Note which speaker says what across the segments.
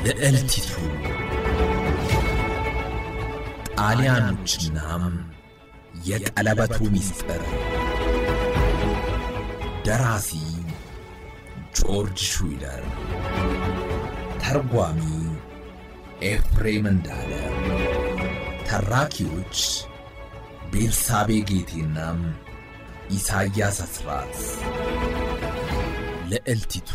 Speaker 1: ልዕልቲቱ ጣሊያኖችናም የቀለበቱ ምስጢር ደራሲ ጆርጅ ሹይለር ተርጓሚ ኤፍሬም እንዳለ ተራኪዎች ቤርሳቤ ጌቴና ኢሳያስ አስራት ልዕልቲቱ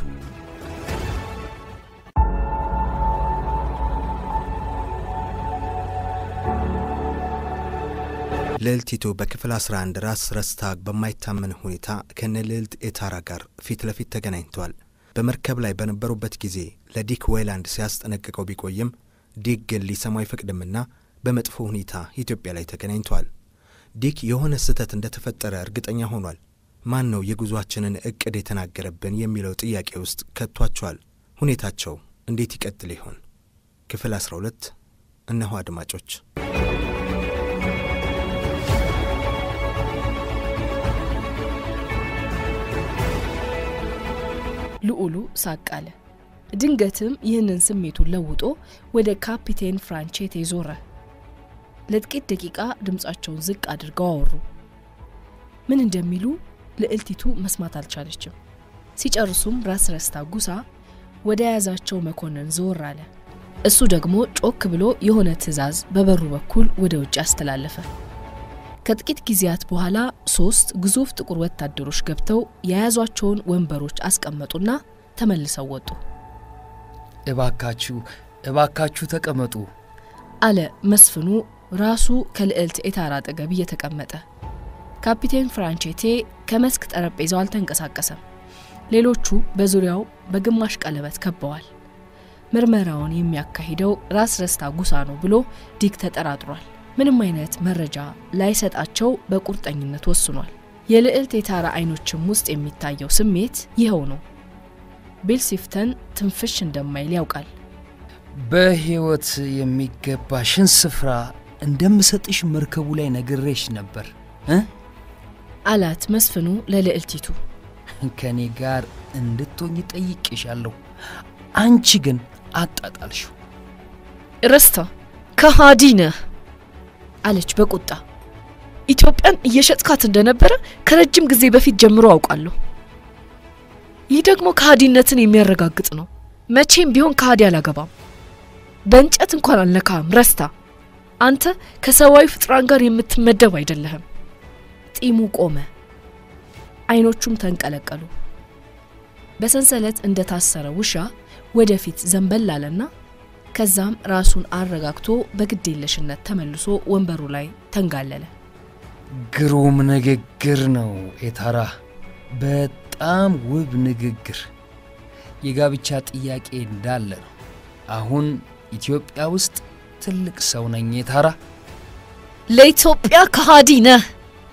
Speaker 2: ልዕልቲቱ በክፍል 11 ራስ ረስታግ በማይታመን ሁኔታ ከነ ልዕልት ኤታራ ጋር ፊት ለፊት ተገናኝተዋል። በመርከብ ላይ በነበሩበት ጊዜ ለዲክ ዌይላንድ ሲያስጠነቅቀው ቢቆይም ዲክ ግን ሊሰማው አይፈቅድምና በመጥፎ ሁኔታ ኢትዮጵያ ላይ ተገናኝተዋል። ዲክ የሆነ ስህተት እንደተፈጠረ እርግጠኛ ሆኗል። ማን ነው የጉዟችንን እቅድ የተናገረብን የሚለው ጥያቄ ውስጥ ከቷቸዋል። ሁኔታቸው እንዴት ይቀጥል ይሆን? ክፍል 12 እነሆ አድማጮች።
Speaker 3: ልዑሉ ሳቅ አለ። ድንገትም ይህንን ስሜቱን ለውጦ ወደ ካፒቴን ፍራንቼቴ ዞረ። ለጥቂት ደቂቃ ድምፃቸውን ዝቅ አድርገው አወሩ። ምን እንደሚሉ ልዕልቲቱ መስማት አልቻለችም። ሲጨርሱም ራስ ረስታ ጉሳ ወደ ያዛቸው መኮንን ዘወር አለ። እሱ ደግሞ ጮክ ብሎ የሆነ ትዕዛዝ በበሩ በኩል ወደ ውጭ አስተላለፈ። ከጥቂት ጊዜያት በኋላ ሶስት ግዙፍ ጥቁር ወታደሮች ገብተው የያዟቸውን ወንበሮች አስቀመጡና ተመልሰው ወጡ።
Speaker 4: እባካችሁ እባካችሁ ተቀመጡ
Speaker 3: አለ መስፍኑ ራሱ ከልዕልት ኤታራ አጠገብ እየተቀመጠ። ካፒቴን ፍራንቼቴ ከመስክ ጠረጴዛው አልተንቀሳቀሰም። ሌሎቹ በዙሪያው በግማሽ ቀለበት ከበዋል። ምርመራውን የሚያካሂደው ራስ ረስታ ጉሳ ነው ብሎ ዲክ ተጠራጥሯል። ምንም አይነት መረጃ ላይሰጣቸው በቁርጠኝነት ወስኗል። የልዕልት ኤታራ አይኖችም ውስጥ የሚታየው ስሜት ይኸው ነው። ቤልሲፍተን ትንፍሽ እንደማይል ያውቃል።
Speaker 4: በሕይወት የሚገባሽን ስፍራ እንደምሰጥሽ መርከቡ ላይ ነግሬሽ ነበር እ
Speaker 3: አላት መስፍኑ ለልዕልቲቱ።
Speaker 4: ከእኔ ጋር እንድትሆኝ ጠይቄሻለሁ። አንቺ ግን አጣጣልሽው።
Speaker 3: ረስታ ከሃዲ ነህ አለች በቁጣ። ኢትዮጵያን እየሸጥካት እንደነበረ ከረጅም ጊዜ በፊት ጀምሮ አውቃለሁ። ይህ ደግሞ ከሃዲነትን የሚያረጋግጥ ነው። መቼም ቢሆን ከሃዲ አላገባም። በእንጨት እንኳን አልነካም። ረስታ አንተ ከሰብአዊ ፍጥራን ጋር የምትመደብ አይደለህም። ጢሙ ቆመ፣ አይኖቹም ተንቀለቀሉ። በሰንሰለት እንደታሰረ ውሻ ወደፊት ዘንበል አለና ከዛም ራሱን አረጋግቶ በግዴለሽነት ተመልሶ ወንበሩ ላይ ተንጋለለ።
Speaker 4: ግሩም ንግግር ነው ኤታራ፣ በጣም ውብ ንግግር። የጋብቻ ጥያቄ እንዳለ ነው። አሁን ኢትዮጵያ ውስጥ ትልቅ ሰው ነኝ ኤታራ።
Speaker 3: ለኢትዮጵያ ከሃዲ ነህ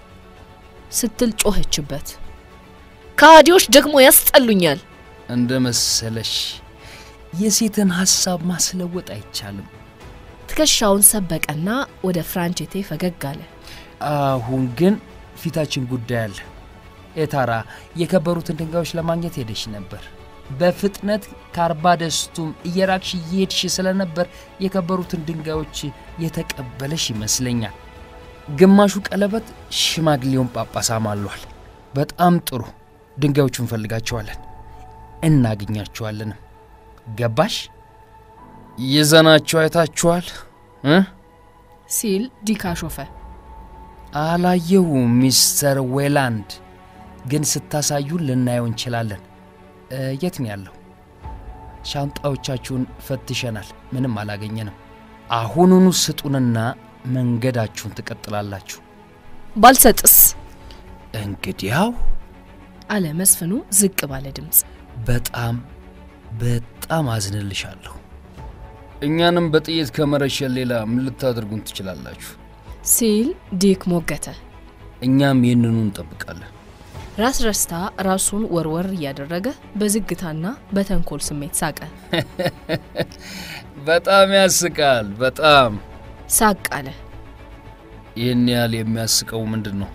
Speaker 3: ስትል ጮኸችበት። ከሃዲዎች ደግሞ ያስጠሉኛል።
Speaker 4: እንደ መሰለሽ የሴትን ሐሳብ ማስለወጥ አይቻልም።
Speaker 3: ትከሻውን ሰበቀና ወደ ፍራንቼቴ ፈገግ አለ።
Speaker 4: አሁን ግን ፊታችን ጉዳይ አለ። ኤታራ የከበሩትን ድንጋዮች ለማግኘት ሄደሽ ነበር። በፍጥነት ከአርባ ደስቱም እየራቅሽ እየሄድሽ ስለነበር የከበሩትን ድንጋዮች የተቀበለሽ ይመስለኛል። ግማሹ ቀለበት ሽማግሌውን ጳጳስ አማሏል። በጣም ጥሩ። ድንጋዮቹ እንፈልጋቸዋለን፣ እናገኛቸዋለንም። ገባሽ? ይዘናቸው አይታችኋል እ
Speaker 3: ሲል ዲካ ሾፈ።
Speaker 4: አላየሁም ሚስተር ዌላንድ፣ ግን ስታሳዩን ልናየው እንችላለን። የት ነው ያለው? ሻንጣዎቻችሁን ፈትሸናል፣ ምንም አላገኘንም። አሁኑኑ ስጡንና መንገዳችሁን ትቀጥላላችሁ።
Speaker 3: ባልሰጥስ?
Speaker 4: እንግዲያው
Speaker 3: አለ መስፍኑ ዝቅ ባለ ድምፅ።
Speaker 4: በጣም በጣም አዝንልሻለሁ። እኛንም በጥይት ከመረሸን ሌላ ምን ልታደርጉን ትችላላችሁ?
Speaker 3: ሲል ዲክ ሞገተ።
Speaker 4: እኛም ይህንኑ እንጠብቃለን።
Speaker 3: ራስ ረስታ ራሱን ወርወር እያደረገ በዝግታና በተንኮል ስሜት ሳቀ።
Speaker 4: በጣም ያስቃል። በጣም
Speaker 3: ሳቅ አለ።
Speaker 4: ይህን ያህል የሚያስቀው ምንድን ነው?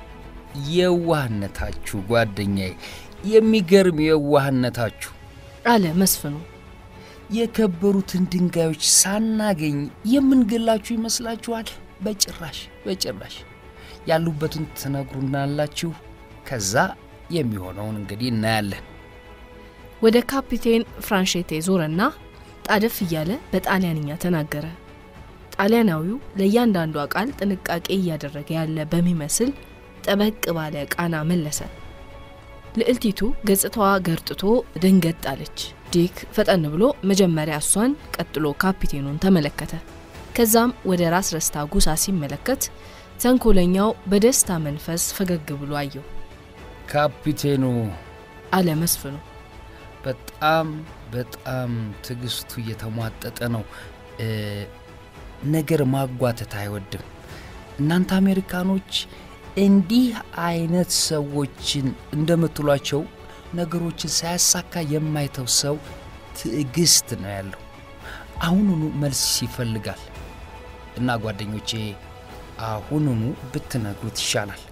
Speaker 4: የዋህነታችሁ ጓደኛዬ፣ የሚገርም የዋህነታችሁ።
Speaker 3: አለ መስፍኑ።
Speaker 4: የከበሩትን ድንጋዮች ሳናገኝ የምንገላችሁ ይመስላችኋል? በጭራሽ በጭራሽ። ያሉበትን ትነግሩናላችሁ። ከዛ የሚሆነውን እንግዲህ እናያለን።
Speaker 3: ወደ ካፒቴን ፍራንሼቴ ዞረና ጣደፍ እያለ በጣሊያንኛ ተናገረ። ጣሊያናዊው ለእያንዳንዷ ቃል ጥንቃቄ እያደረገ ያለ በሚመስል ጠበቅ ባለ ቃና መለሰ። ልዕልቲቱ ገጽታዋ ገርጥቶ ደንገጥ አለች። ዲክ ፈጠን ብሎ መጀመሪያ እሷን ቀጥሎ ካፒቴኑን ተመለከተ። ከዛም ወደ ራስ ረስታ ጉሳ ሲመለከት ተንኮለኛው በደስታ መንፈስ ፈገግ ብሎ አየው።
Speaker 4: ካፒቴኑ
Speaker 3: አለ መስፍኑ።
Speaker 4: በጣም በጣም ትዕግስቱ እየተሟጠጠ ነው። እ፣ ነገር ማጓተት አይወድም። እናንተ አሜሪካኖች እንዲህ አይነት ሰዎችን እንደምትሏቸው ነገሮችን ሳያሳካ የማይተው ሰው ትዕግስት ነው ያለው። አሁኑኑ መልስ ይፈልጋል እና ጓደኞቼ አሁኑኑ ብትነግሩት ይሻላል።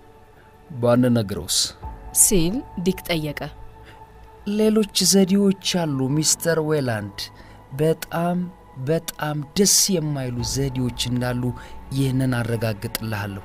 Speaker 4: ባንነግረውስ?
Speaker 3: ሲል ዲክ ጠየቀ።
Speaker 4: ሌሎች ዘዴዎች አሉ ሚስተር ዌላንድ። በጣም በጣም ደስ የማይሉ ዘዴዎች እንዳሉ ይህንን አረጋግጥልሃለሁ።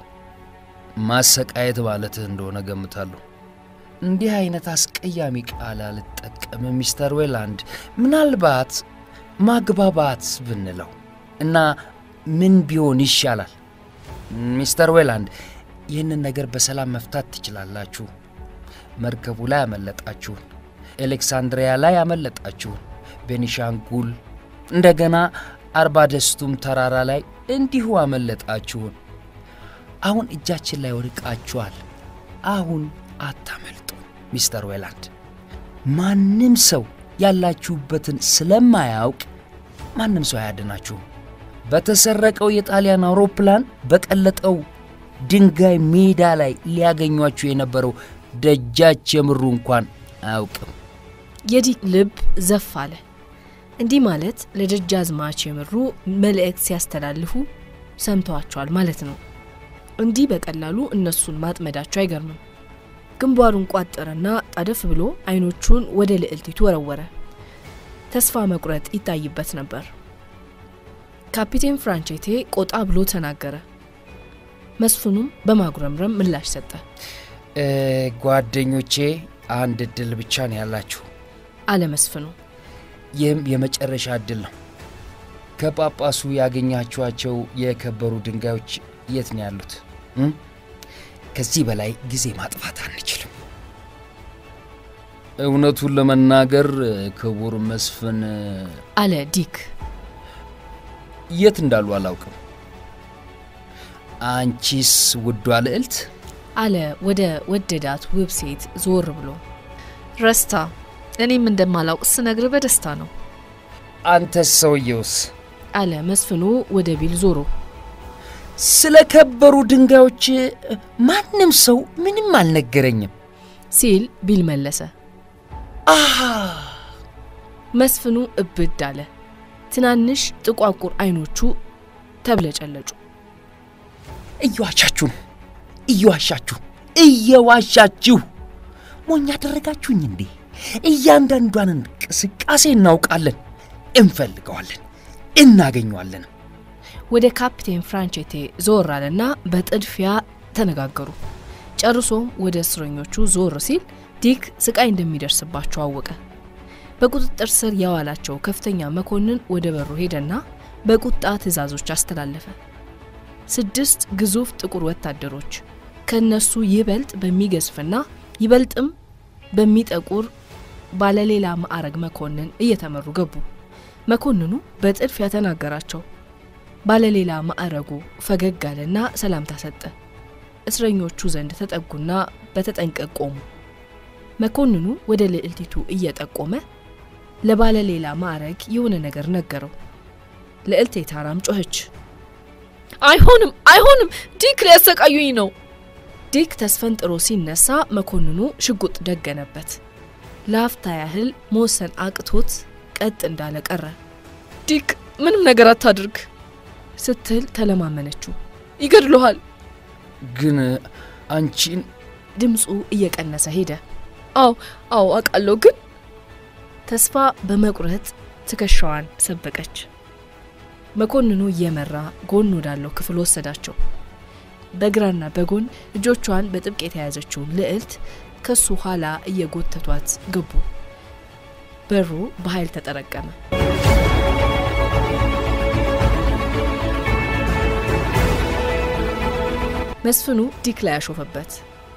Speaker 4: ማሰቃየት ማለትህ እንደሆነ ገምታለሁ። እንዲህ አይነት አስቀያሚ ቃል አልጠቀምም ሚስተር ዌላንድ። ምናልባት ማግባባት ብንለው እና ምን ቢሆን ይሻላል? ሚስተር ዌላንድ ይህንን ነገር በሰላም መፍታት ትችላላችሁ። መርከቡ ላይ አመለጣችሁን፣ ኤሌክሳንድሪያ ላይ አመለጣችሁን፣ ቤኒሻንጉል እንደገና አርባ ደስቱም ተራራ ላይ እንዲሁ አመለጣችሁን። አሁን እጃችን ላይ ወድቃችኋል። አሁን አታመልጡ ሚስተር ዌላንድ። ማንም ሰው ያላችሁበትን ስለማያውቅ ማንም ሰው አያድናችሁም። በተሰረቀው የጣሊያን አውሮፕላን በቀለጠው ድንጋይ ሜዳ ላይ ሊያገኟችሁ የነበረው ደጃች የምሩ እንኳን አያውቅም።
Speaker 3: የዲክ ልብ ዘፍ አለ። እንዲህ ማለት ለደጃዝማች የምሩ መልእክት ሲያስተላልፉ ሰምተዋቸዋል ማለት ነው። እንዲህ በቀላሉ እነሱን ማጥመዳቸው አይገርምም። ግንባሩን ቋጠረና ጣደፍ ብሎ አይኖቹን ወደ ልዕልቲቱ ወረወረ። ተስፋ መቁረጥ ይታይበት ነበር። ካፒቴን ፍራንቼቴ ቆጣ ብሎ ተናገረ። መስፍኑም በማጉረምረም ምላሽ ሰጠ።
Speaker 4: እ፣ ጓደኞቼ አንድ እድል ብቻ ነው ያላችሁ።
Speaker 3: አለ መስፍኑ።
Speaker 4: ይህም የመጨረሻ እድል ነው። ከጳጳሱ ያገኛችኋቸው የከበሩ ድንጋዮች የት ነው ያሉት? እም? ከዚህ በላይ ጊዜ ማጥፋት አንችልም። እውነቱን ለመናገር ክቡር መስፍን
Speaker 3: አለ ዲክ።
Speaker 4: የት እንዳሉ አላውቅም። አንቺስ ውዷ ልዕልት?
Speaker 3: አለ ወደ ወደዳት ውብ ሴት ዞር ብሎ።
Speaker 5: ረስታ፣ እኔም እንደማላውቅ ስነግር በደስታ ነው።
Speaker 4: አንተስ ሰውየውስ?
Speaker 3: አለ መስፍኑ ወደ ቢል ዞሮ።
Speaker 4: ስለ ከበሩ ድንጋዮች ማንም ሰው ምንም አልነገረኝም።
Speaker 3: ሲል ቢል መለሰ።
Speaker 4: አሃ
Speaker 3: መስፍኑ እብድ አለ። ትናንሽ ጥቋቁር አይኖቹ ተብለጨለጩ።
Speaker 4: እየዋሻችሁ ነው፣ እየዋሻችሁ እየዋሻችሁ ሞኝ ያደረጋችሁኝ እንዴ? እያንዳንዷን እንቅስቃሴ እናውቃለን፣ እንፈልገዋለን፣ እናገኘዋለን።
Speaker 3: ወደ ካፕቴን ፍራንቼቴ ዞር አለና በጥድፊያ ተነጋገሩ። ጨርሶም ወደ እስረኞቹ ዞር ሲል ዲክ ስቃይ እንደሚደርስባቸው አወቀ። በቁጥጥር ስር ያዋላቸው ከፍተኛ መኮንን ወደ በሩ ሄደና በቁጣ ትዕዛዞች አስተላለፈ። ስድስት ግዙፍ ጥቁር ወታደሮች ከነሱ ይበልጥ በሚገዝፍና ይበልጥም በሚጠቁር ባለሌላ ማዕረግ መኮንን እየተመሩ ገቡ። መኮንኑ በጥድፊያ ተናገራቸው። ባለሌላ ማዕረጉ ፈገግ አለና ሰላምታ ሰጠ። እስረኞቹ ዘንድ ተጠጉና በተጠንቀቅ ቆሙ። መኮንኑ ወደ ልዕልቲቱ እየጠቆመ ለባለሌላ ማዕረግ የሆነ ነገር ነገረው። ልዕልቴ ታራም ጮኸች።
Speaker 5: አይሆንም፣ አይሆንም! ዲክ ሊያሰቃዩኝ ነው።
Speaker 3: ዲክ ተስፈንጥሮ ሲነሳ መኮንኑ ሽጉጥ ደገነበት። ለአፍታ ያህል መወሰን አቅቶት ቀጥ እንዳለ ቀረ።
Speaker 5: ዲክ ምንም ነገር አታድርግ
Speaker 3: ስትል ተለማመነችው።
Speaker 5: ይገድሉሃል።
Speaker 4: ግን አንቺን
Speaker 3: ድምፁ እየቀነሰ ሄደ።
Speaker 5: አዎ አዎ አውቃለሁ፣ ግን
Speaker 3: ተስፋ በመቁረጥ ትከሻዋን ሰበቀች። መኮንኑ እየመራ ጎን ወዳለው ክፍል ወሰዳቸው። በግራና በጎን እጆቿን በጥብቅ የተያዘችውን ልዕልት ከሱ ኋላ እየጎተቷት ገቡ። በሩ በኃይል ተጠረቀመ። መስፍኑ ዲክ ላይ ያሾፈበት።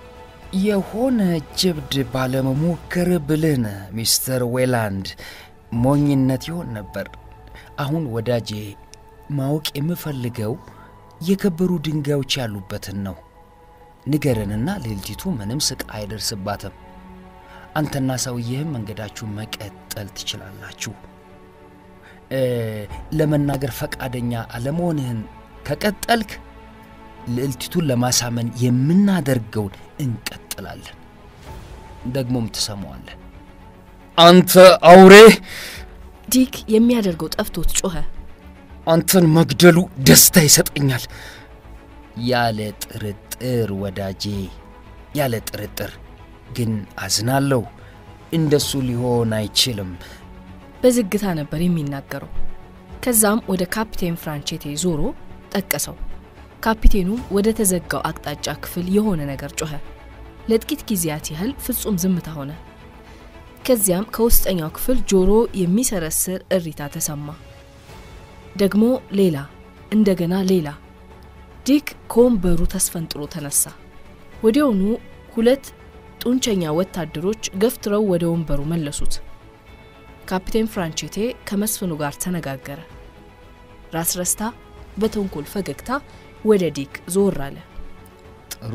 Speaker 4: የሆነ ጀብድ ባለመሞከር ብልህ ነህ ሚስተር ዌላንድ። ሞኝነት ይሆን ነበር። አሁን ወዳጄ ማወቅ የምፈልገው የከበሩ ድንጋዮች ያሉበትን ነው። ንገረንና ሌልቲቱ ምንም ስቃይ አይደርስባትም። አንተና ሰውዬህም መንገዳችሁን መቀጠል ትችላላችሁ። እ ለመናገር ፈቃደኛ አለመሆንህን ከቀጠልክ ልዕልቲቱን ለማሳመን የምናደርገውን እንቀጥላለን። ደግሞም ትሰማዋለህ። አንተ አውሬ!
Speaker 3: ዲክ የሚያደርገው ጠፍቶት ጮኸ።
Speaker 4: አንተን መግደሉ ደስታ ይሰጠኛል። ያለ ጥርጥር ወዳጄ፣ ያለ ጥርጥር። ግን አዝናለሁ፣ እንደሱ ሊሆን አይችልም።
Speaker 3: በዝግታ ነበር የሚናገረው። ከዛም ወደ ካፒቴን ፍራንቼቴ ዞሮ ጠቀሰው። ካፒቴኑም ወደ ተዘጋው አቅጣጫ ክፍል የሆነ ነገር ጮኸ። ለጥቂት ጊዜያት ያህል ፍጹም ዝምታ ሆነ። ከዚያም ከውስጠኛው ክፍል ጆሮ የሚሰረስር እሪታ ተሰማ። ደግሞ ሌላ፣ እንደገና ሌላ። ዲክ ከወንበሩ ተስፈንጥሮ ተነሳ። ወዲያውኑ ሁለት ጡንቸኛ ወታደሮች ገፍትረው ወደ ወንበሩ መለሱት። ካፒቴን ፍራንቼቴ ከመስፍኑ ጋር ተነጋገረ። ራስ ረስታ በተንኮል ፈገግታ ወደ ዲክ ዞር አለ።
Speaker 4: ጥሩ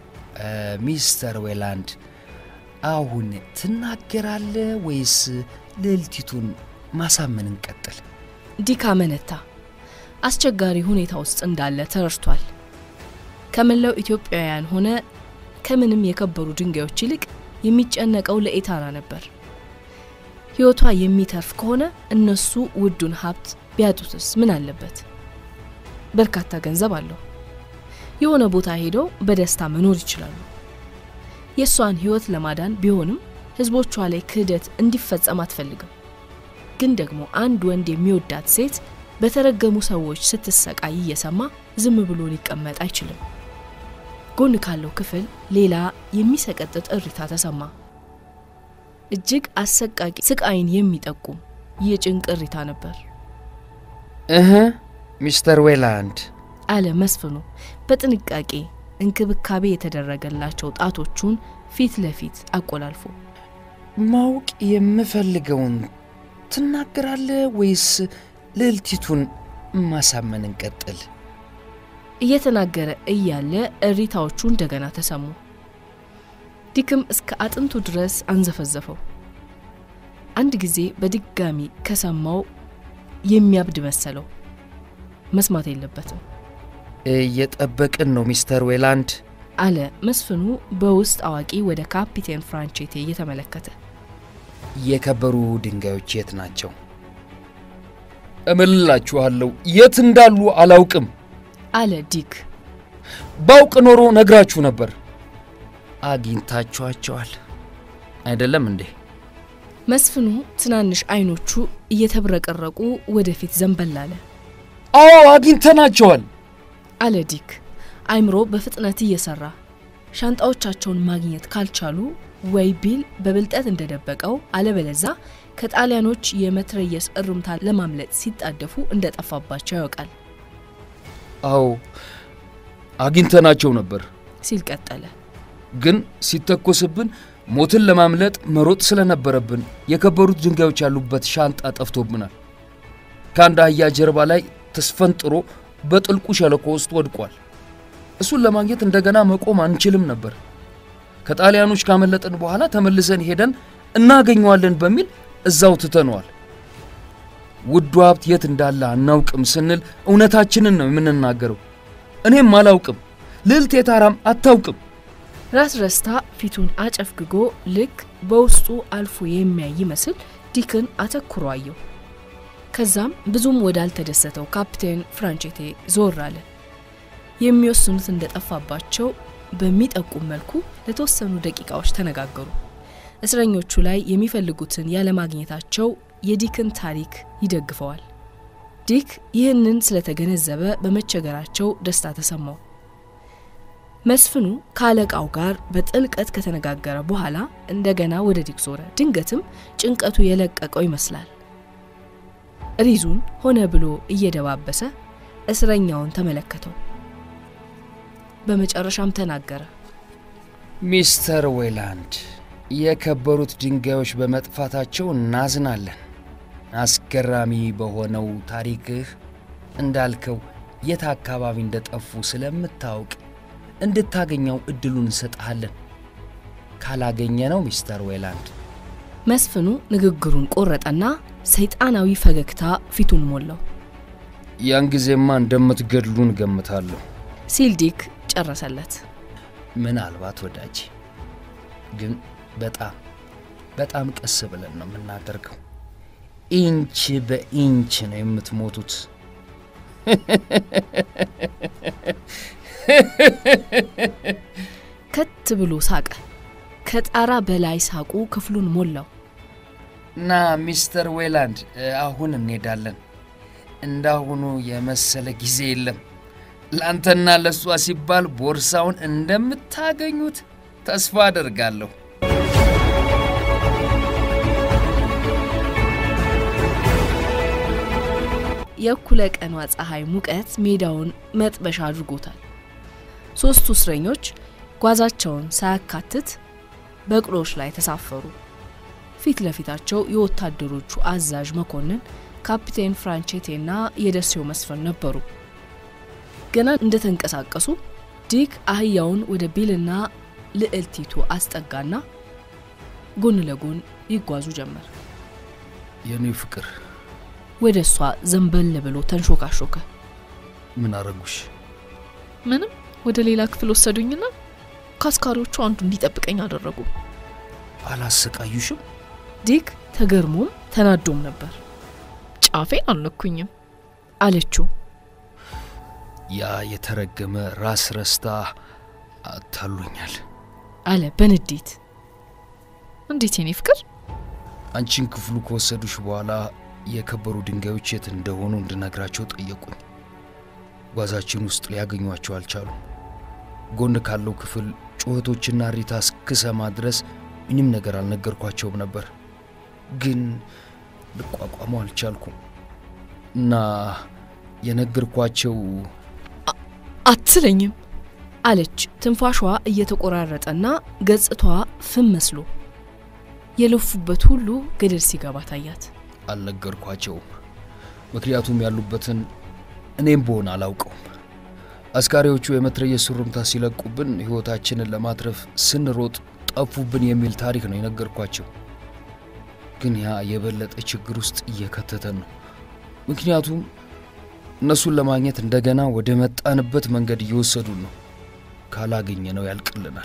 Speaker 4: ሚስተር ዌላንድ፣ አሁን ትናገራለህ ወይስ ልዕልቲቱን ማሳመን እንቀጥል?
Speaker 3: ዲክ አመነታ። አስቸጋሪ ሁኔታ ውስጥ እንዳለ ተረድቷል። ከመላው ኢትዮጵያውያን ሆነ ከምንም የከበሩ ድንጋዮች ይልቅ የሚጨነቀው ለኤታራ ነበር። ሕይወቷ የሚተርፍ ከሆነ እነሱ ውዱን ሀብት ቢያጡትስ ምን አለበት? በርካታ ገንዘብ አለው። የሆነ ቦታ ሄደው በደስታ መኖር ይችላሉ። የእሷን ሕይወት ለማዳን ቢሆንም ሕዝቦቿ ላይ ክህደት እንዲፈጸም አትፈልግም። ግን ደግሞ አንድ ወንድ የሚወዳት ሴት በተረገሙ ሰዎች ስትሰቃይ እየሰማ ዝም ብሎ ሊቀመጥ አይችልም። ጎን ካለው ክፍል ሌላ የሚሰቀጥጥ እሪታ ተሰማ። እጅግ አሰቃቂ ስቃይን የሚጠቁም የጭንቅ እሪታ ነበር
Speaker 4: እህ ሚስተር ዌላንድ
Speaker 3: አለ መስፍኑ በጥንቃቄ እንክብካቤ የተደረገላቸው ጣቶቹን ፊት ለፊት አቆላልፎ።
Speaker 4: ማወቅ የምፈልገውን ትናገራለህ ወይስ ልዕልቲቱን ማሳመን እንቀጥል?
Speaker 3: እየተናገረ እያለ እሪታዎቹ እንደገና ተሰሙ። ዲክም እስከ አጥንቱ ድረስ አንዘፈዘፈው። አንድ ጊዜ በድጋሚ ከሰማው የሚያብድ መሰለው። መስማት የለበትም
Speaker 4: እየጠበቅን ነው ሚስተር ዌላንድ
Speaker 3: አለ መስፍኑ በውስጥ አዋቂ ወደ ካፒቴን ፍራንቼቴ እየተመለከተ።
Speaker 4: የከበሩ ድንጋዮች የት ናቸው? እምልላችኋለሁ የት እንዳሉ አላውቅም።
Speaker 3: አለ ዲክ።
Speaker 4: ባውቅ ኖሮ ነግራችሁ ነበር። አግኝታችኋቸዋል አይደለም እንዴ?
Speaker 3: መስፍኑ ትናንሽ አይኖቹ እየተብረቀረቁ ወደፊት ዘንበል አለ።
Speaker 4: አዎ አግኝተናቸዋል።
Speaker 3: አለ ዲክ አይምሮ በፍጥነት እየሰራ ሻንጣዎቻቸውን ማግኘት ካልቻሉ ወይ ቢል በብልጠት እንደደበቀው አለበለዛ ከጣሊያኖች የመትረየስ እሩምታ ለማምለጥ ሲጣደፉ እንደጠፋባቸው ያውቃል
Speaker 4: አዎ አግኝተናቸው ነበር፣
Speaker 3: ሲል ቀጠለ።
Speaker 4: ግን ሲተኮስብን ሞትን ለማምለጥ መሮጥ ስለነበረብን የከበሩት ድንጋዮች ያሉበት ሻንጣ ጠፍቶብናል። ከአንድ አህያ ጀርባ ላይ ተስፈንጥሮ በጥልቁ ሸለቆ ውስጥ ወድቋል። እሱን ለማግኘት እንደገና መቆም አንችልም ነበር። ከጣሊያኖች ካመለጥን በኋላ ተመልሰን ሄደን እናገኘዋለን በሚል እዛው ትተነዋል። ውዱ ሀብት የት እንዳለ አናውቅም ስንል እውነታችንን ነው የምንናገረው። እኔም አላውቅም፣ ልዕልት የታራም አታውቅም።
Speaker 3: ራስ ረስታ ፊቱን አጨፍግጎ ልክ በውስጡ አልፎ የሚያይ ይመስል ዲክን አተኩሮ አየው። ከዛም ብዙም ወዳልተደሰተው ካፕቴን ፍራንቼቴ ዞር አለ። የሚወስኑት እንደጠፋባቸው በሚጠቁም መልኩ ለተወሰኑ ደቂቃዎች ተነጋገሩ። እስረኞቹ ላይ የሚፈልጉትን ያለማግኘታቸው የዲክን ታሪክ ይደግፈዋል። ዲክ ይህንን ስለተገነዘበ በመቸገራቸው ደስታ ተሰማው። መስፍኑ ከአለቃው ጋር በጥልቀት ከተነጋገረ በኋላ እንደገና ወደ ዲክ ዞረ። ድንገትም ጭንቀቱ የለቀቀው ይመስላል። ሪዙን ሆነ ብሎ እየደባበሰ እስረኛውን ተመለከተው። በመጨረሻም ተናገረ።
Speaker 4: ሚስተር ዌላንድ፣ የከበሩት ድንጋዮች በመጥፋታቸው እናዝናለን። አስገራሚ በሆነው ታሪክህ እንዳልከው የት አካባቢ እንደጠፉ ስለምታውቅ እንድታገኘው እድሉን እንሰጥሃለን። ካላገኘ ነው ሚስተር ዌላንድ
Speaker 3: መስፍኑ ንግግሩን ቆረጠና ሰይጣናዊ ፈገግታ ፊቱን ሞላው
Speaker 4: ያን ጊዜማ እንደምትገድሉን ገምታለሁ።
Speaker 3: ሲል ዲክ ጨረሰለት።
Speaker 4: ምናልባት ወዳጅ፣ ግን በጣም በጣም ቀስ ብለን ነው የምናደርገው። ኢንች በኢንች ነው የምትሞቱት።
Speaker 3: ከት ብሎ ሳቀ። ከጣራ በላይ ሳቁ ክፍሉን ሞላው።
Speaker 4: ና ሚስተር ዌላንድ፣ አሁን እንሄዳለን። እንዳሁኑ የመሰለ ጊዜ የለም። ለአንተና ለእሷ ሲባል ቦርሳውን እንደምታገኙት ተስፋ አደርጋለሁ።
Speaker 3: የእኩለ ቀኗ ፀሐይ ሙቀት ሜዳውን መጥበሻ አድርጎታል። ሦስቱ እስረኞች ጓዛቸውን ሳያካትት በቅሎች ላይ ተሳፈሩ። ፊት ለፊታቸው የወታደሮቹ አዛዥ መኮንን ካፒቴን ፍራንቼቴና የደሴው መስፍን ነበሩ። ገና እንደተንቀሳቀሱ ዲክ አህያውን ወደ ቢልና ልዕልቲቱ አስጠጋና ጎን ለጎን ይጓዙ ጀመር።
Speaker 4: የኔ ፍቅር
Speaker 3: ወደ እሷ ዘንበል ብሎ ተንሾካሾከ።
Speaker 4: ምን አረጉሽ?
Speaker 5: ምንም ወደ ሌላ ክፍል ወሰዱኝና ከአስካሪዎቹ አንዱ እንዲጠብቀኝ አደረጉ።
Speaker 4: አላሰቃዩሽም?
Speaker 3: ዲክ ተገርሞም ተናዶም ነበር።
Speaker 5: ጫፌን አልነኩኝም።
Speaker 3: አለችው።
Speaker 4: ያ የተረገመ ራስ ረስታ አታሎኛል።
Speaker 3: አለ በንዴት።
Speaker 5: እንዴት የኔ ፍቅር?
Speaker 4: አንቺን ክፍሉ ከወሰዱሽ በኋላ የከበሩ ድንጋዮች የት እንደሆኑ እንድነግራቸው ጠየቁኝ። ጓዛችን ውስጥ ሊያገኟቸው አልቻሉም። ጎን ካለው ክፍል ጩኸቶችና ሪታ እስክሰማ ድረስ ምንም ነገር አልነገርኳቸውም ነበር፣ ግን ልቋቋመው አልቻልኩም እና የነገርኳቸው
Speaker 5: አትለኝም።
Speaker 3: አለች ትንፋሿ እየተቆራረጠና ገጽታዋ ፍም መስሎ የለፉበት ሁሉ ገደል ሲገባ ታያት።
Speaker 4: አልነገርኳቸውም። ምክንያቱም ያሉበትን እኔም በሆን አላውቀውም። አስካሪዎቹ የመትረየስ ሩምታ ሲለቁብን ሕይወታችንን ለማትረፍ ስንሮጥ ጠፉብን የሚል ታሪክ ነው የነገርኳቸው። ግን ያ የበለጠ ችግር ውስጥ እየከተተን ነው። ምክንያቱም እነሱን ለማግኘት እንደገና ወደ መጣንበት መንገድ እየወሰዱን ነው። ካላገኘ ነው ያልቅልናል።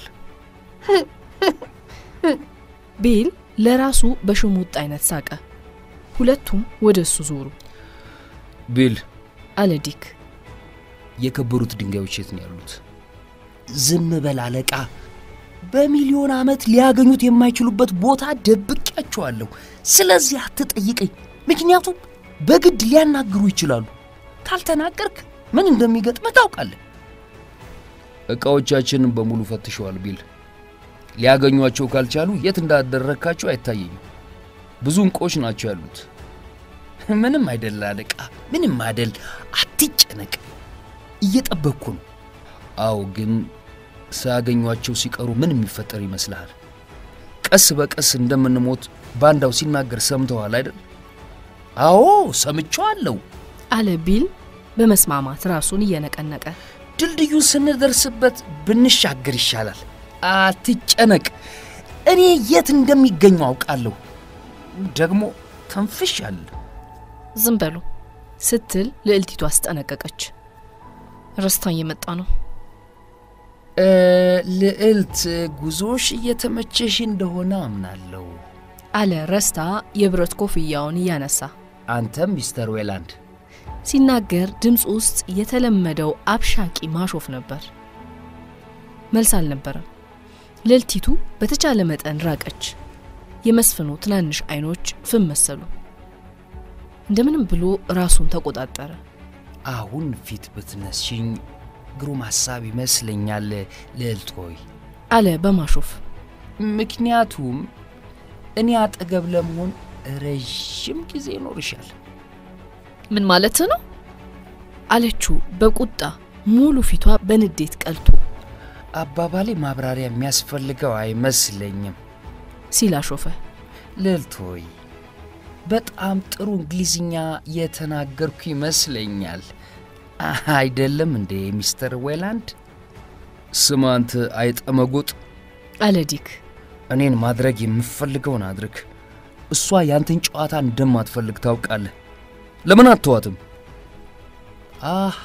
Speaker 3: ቤል ለራሱ በሽሙጥ አይነት ሳቀ። ሁለቱም ወደ እሱ ዞሩ።
Speaker 4: ቢል፣
Speaker 3: አለ ዲክ።
Speaker 4: የከበሩት ድንጋዮች የት ነው ያሉት? ዝም በል አለቃ። በሚሊዮን ዓመት ሊያገኙት የማይችሉበት ቦታ ደብቄያቸዋለሁ። ስለዚህ አትጠይቀኝ፣ ምክንያቱም በግድ ሊያናግሩ ይችላሉ። ካልተናገርክ ምን እንደሚገጥምህ ታውቃለህ። ዕቃዎቻችንን በሙሉ ፈትሸዋል ቢል። ሊያገኟቸው ካልቻሉ የት እንዳደረግካቸው አይታየኝም። ብዙ እንቆች ናቸው ያሉት። ምንም አይደል አለቃ፣ ምንም አይደል። አትጨነቅ፣ እየጠበቅኩ ነው። አዎ፣ ግን ሳያገኟቸው ሲቀሩ ምን የሚፈጠር ይመስልሃል? ቀስ በቀስ እንደምንሞት ባንዳው ሲናገር ሰምተዋል አይደል? አዎ ሰምቼዋለሁ።
Speaker 3: አለ ቢል በመስማማት ራሱን እየነቀነቀ።
Speaker 4: ድልድዩን ስንደርስበት ብንሻገር ይሻላል። አትጨነቅ፣ እኔ የት እንደሚገኙ አውቃለሁ። ደግሞ ተንፍሻለሁ።
Speaker 5: ዝም በሉ።
Speaker 3: ስትል ልዕልቲቱ አስጠነቀቀች።
Speaker 5: ረስታኝ የመጣ ነው።
Speaker 4: እ፣ ልዕልት ጉዞሽ እየተመቸሽ እንደሆነ አምናለሁ።
Speaker 3: አለ ረስታ የብረት ኮፍያውን እያነሳ
Speaker 4: አንተም ሚስተር ዌላንድ
Speaker 3: ሲናገር ድምፅ ውስጥ የተለመደው አብሻቂ ማሾፍ ነበር። መልስ አልነበረም። ልዕልቲቱ በተቻለ መጠን ራቀች። የመስፍኑ ትናንሽ አይኖች ፍም መሰሉ። እንደምንም ብሎ ራሱን ተቆጣጠረ።
Speaker 4: አሁን ፊት ብትነስሽኝ ግሩም ሐሳብ ይመስለኛል ልዕልት ሆይ።
Speaker 3: አለ በማሾፍ
Speaker 4: ምክንያቱም እኔ አጠገብ ለመሆን ረዥም ጊዜ ይኖርሻል።
Speaker 5: ምን ማለት ነው?
Speaker 3: አለችው በቁጣ ሙሉ ፊቷ በንዴት ቀልቶ
Speaker 4: አባባሌ ማብራሪያ የሚያስፈልገው አይመስለኝም
Speaker 3: ሲል አሾፈ።
Speaker 4: ልዕልት ሆይ። በጣም ጥሩ እንግሊዝኛ የተናገርኩ ይመስለኛል አይደለም እንዴ ሚስተር ዌላንድ? ስማ አንተ አይጠመጉጥ፣
Speaker 3: አለ ዲክ
Speaker 4: እኔን ማድረግ የምፈልገውን አድርግ። እሷ ያንተን ጨዋታ እንደማትፈልግ ታውቃለህ። ለምን አትዋትም? አሃ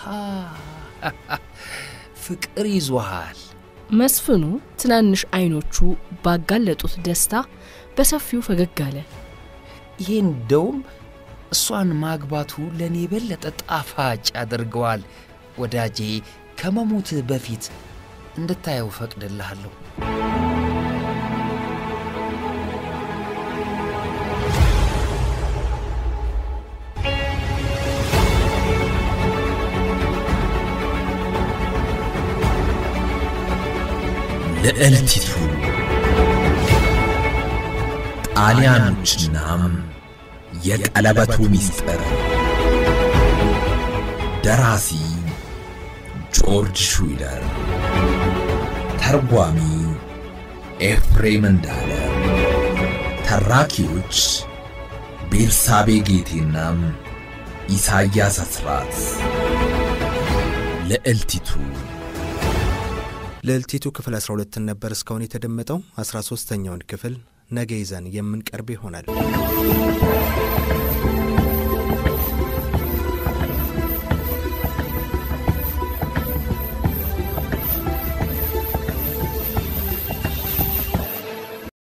Speaker 4: ፍቅር ይዞሃል።
Speaker 3: መስፍኑ ትናንሽ አይኖቹ ባጋለጡት ደስታ በሰፊው ፈገግ አለ።
Speaker 4: ይሄ እንደውም እሷን ማግባቱ ለእኔ የበለጠ ጣፋጭ ያደርገዋል። ወዳጄ ከመሞትህ በፊት እንድታየው ፈቅድልሃለሁ።
Speaker 1: ልዕልቲቱ ጣሊያኖችናም የቀለበቱ ሚስጥር ደራሲ ጆርጅ ሹይለር ተርጓሚ ኤፍሬም እንዳለ ተራኪዎች ቤርሳቤ ጌቴና ኢሳያስ አስራት ልዕልቲቱ
Speaker 2: ልዕልቲቱ ክፍል 12ን ነበር እስካሁን የተደመጠው። 13ተኛውን ክፍል ነገ ይዘን የምንቀርብ ይሆናል።